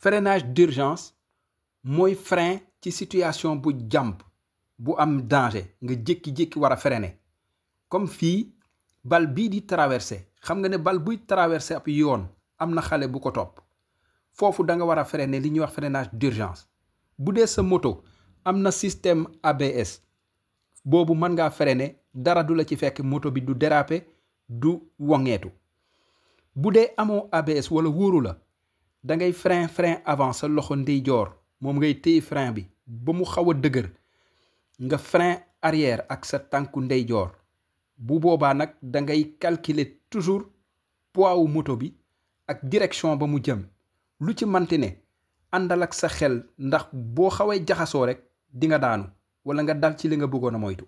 freinage d'urgence mooy frein ci situation bu jàmp bu am danger nga jékki-jékki war a freiner comme fii bal bii di traversé xam nga ne bal buy traversé ab yoon am na xale bu ko topp foofu da nga war a freiner li ñuy wax freinage d'urgence bu dee sa moto am na système ABS boobu mën ngaa freiner dara du la ci fekk moto bi du déraper du woŋeetu bu dee amoo ABS wala wóoru la da ngay frein frein avant sa loxo ndeyjoor moom ngay téye frein bi ba mu xaw a dëgër nga frein arrière ak sa tànku ndeyjoor bu boobaa nag da ngay calculer toujours poids wu moto bi ak direction ba mu jëm lu ci manti ne àndal ak sa xel ndax boo xawee jaxasoo rek di nga daanu wala nga dal ci li nga bëggoon a moytu